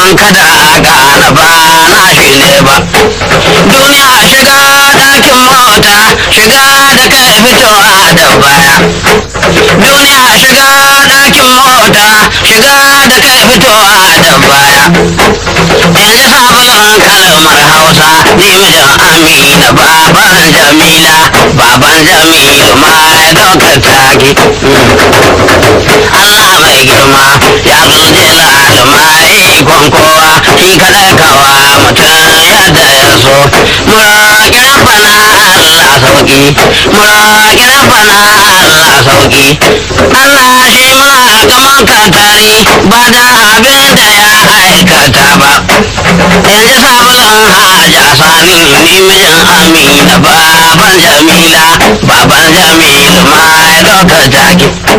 don kada a gane ba na shi ne ba duniya shiga ɗakin mota shiga da kai fitowa da baya duniya shiga ɗakin mota shiga da kai fitowa da baya in ji sabon kalmar hausa ni mijin amina baban jamila baban jamilu ma ya ɗaukar taki Allah mai girma ya zuje lalumai ikon kowa shi kaɗai kawa mutum yadda ya so muraƙi rabbana Allah sauki muraƙi rabbana Allah sauki Allah shi muna gaman katari ba da abin da ya aikata ba in ji sabulun haja sani ni mijin amina baban jamila baban jamilu ma ya ɗaukar taki